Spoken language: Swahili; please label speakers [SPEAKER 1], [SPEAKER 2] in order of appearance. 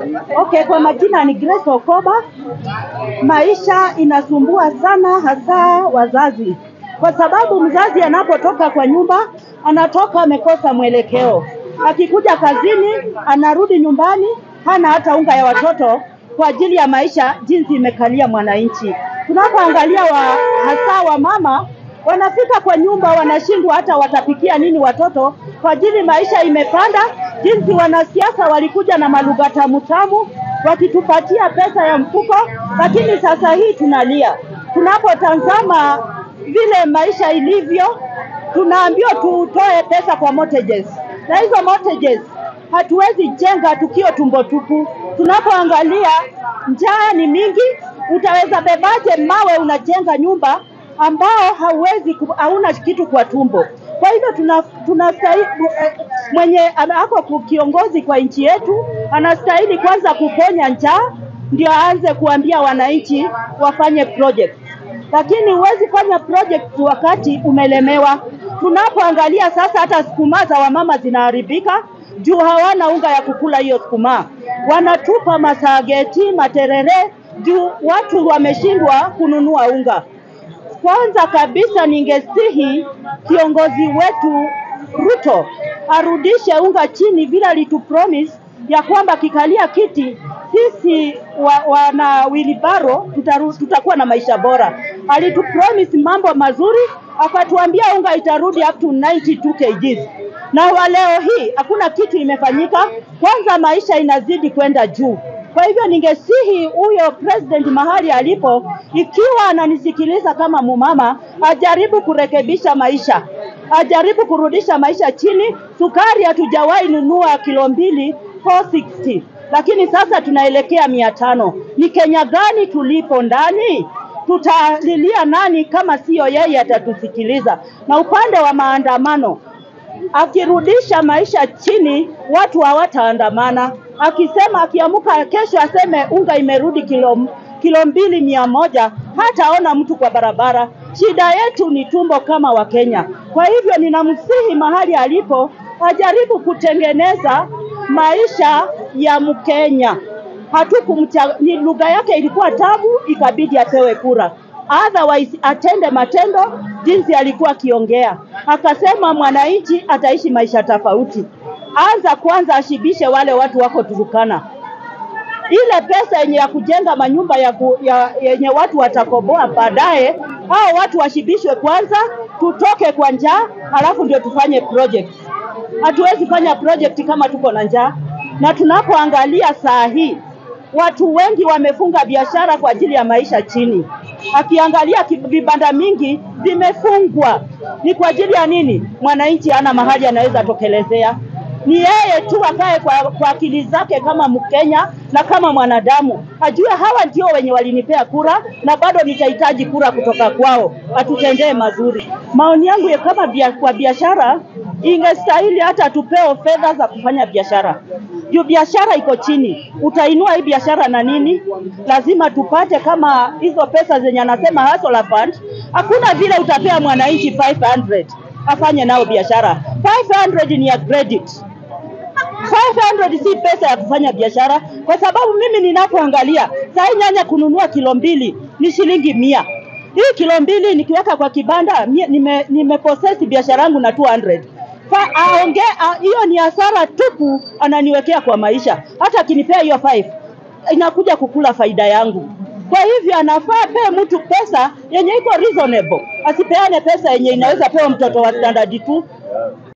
[SPEAKER 1] Okay, kwa majina ni Grace Okoba. Maisha inasumbua sana, hasa wazazi, kwa sababu mzazi anapotoka kwa nyumba anatoka amekosa mwelekeo. Akikuja kazini, anarudi nyumbani hana hata unga ya watoto kwa ajili ya maisha jinsi imekalia mwananchi. Tunapoangalia wa, hasa wa mama wanafika kwa nyumba wanashindwa hata watapikia nini watoto kwa ajili maisha imepanda. Jinsi wanasiasa walikuja na malugha tamu tamu wakitupatia pesa ya mfuko, lakini sasa hii tunalia. Tunapotazama vile maisha ilivyo, tunaambiwa tutoe pesa kwa mortgages, na hizo mortgages hatuwezi jenga tukio tumbo tupu. Tunapoangalia njaa ni mingi, utaweza bebaje mawe unajenga nyumba ambao hauwezi ku- hauna kitu kwa tumbo. Kwa hivyo tuna, tunastahili mwenye ako kiongozi kwa nchi yetu anastahili kwanza kuponya njaa, ndio aanze kuambia wananchi wafanye project, lakini huwezi fanya project wakati umelemewa. Tunapoangalia sasa, hata sukuma za wamama zinaharibika juu hawana unga ya kukula hiyo sukuma, wanatupa masageti, materere juu watu wameshindwa kununua unga. Kwanza kabisa ningesihi kiongozi wetu Ruto arudishe unga chini vile alitupromise ya kwamba kikalia kiti sisi wa, wana wilibaro tutaru, tutakuwa na maisha bora. Alitupromise mambo mazuri, akatuambia unga itarudi up to 92 kgs na wa leo hii hakuna kitu imefanyika. Kwanza maisha inazidi kwenda juu. Kwa hivyo ningesihi huyo president mahali alipo, ikiwa ananisikiliza kama mumama, ajaribu kurekebisha maisha, ajaribu kurudisha maisha chini. Sukari hatujawahi nunua kilo mbili 460 lakini sasa tunaelekea mia tano. Ni Kenya gani tulipo ndani? Tutalilia nani kama siyo yeye atatusikiliza? Na upande wa maandamano, akirudisha maisha chini, watu hawataandamana. Akisema akiamuka kesho aseme unga imerudi kilo kilo mbili mia moja, hataona mtu kwa barabara. Shida yetu ni tumbo kama Wakenya. Kwa hivyo ninamsihi mahali alipo ajaribu kutengeneza maisha ya Mkenya. Hatukumcha, ni lugha yake ilikuwa tabu, ikabidi apewe kura otherwise atende matendo jinsi alikuwa akiongea. Akasema mwananchi ataishi maisha tofauti. Anza kwanza ashibishe wale watu wako Turukana, ile pesa yenye ya kujenga manyumba ya ku, ya, yenye watu watakoboa baadaye, hao watu washibishwe kwanza, tutoke kwa njaa, alafu ndio tufanye project. Hatuwezi fanya project kama tuko na njaa, na tunapoangalia saa hii watu wengi wamefunga biashara kwa ajili ya maisha chini. Akiangalia ki- vibanda mingi vimefungwa, ni kwa ajili ya nini? Mwananchi hana mahali anaweza tokelezea. Ni yeye tu akae kwa, kwa akili zake kama Mkenya na kama mwanadamu, ajue hawa ndio wenye walinipea kura na bado nitahitaji kura kutoka kwao, atutendee mazuri. Maoni yangu ya kama bia, kwa biashara ingestahili hata tupewe fedha za kufanya biashara juu biashara iko chini. Utainua hii biashara na nini? Lazima tupate kama hizo pesa zenye anasema hustler fund. Hakuna vile utapea mwananchi 500 afanye nao biashara. 500 ni ya credit. 500 si pesa ya kufanya biashara, kwa sababu mimi ninapoangalia saa hii nyanya kununua kilo mbili ni shilingi mia. Hii kilo mbili nikiweka kwa kibanda mie- nime, nimeposesi biashara yangu na 200 Fa, aonge a- hiyo ni hasara tupu ananiwekea kwa maisha. Hata akinipea hiyo 5 inakuja kukula faida yangu. Kwa hivyo anafaa pee mtu pesa yenye iko reasonable, asipeane pesa yenye inaweza pewa mtoto wa standard tu.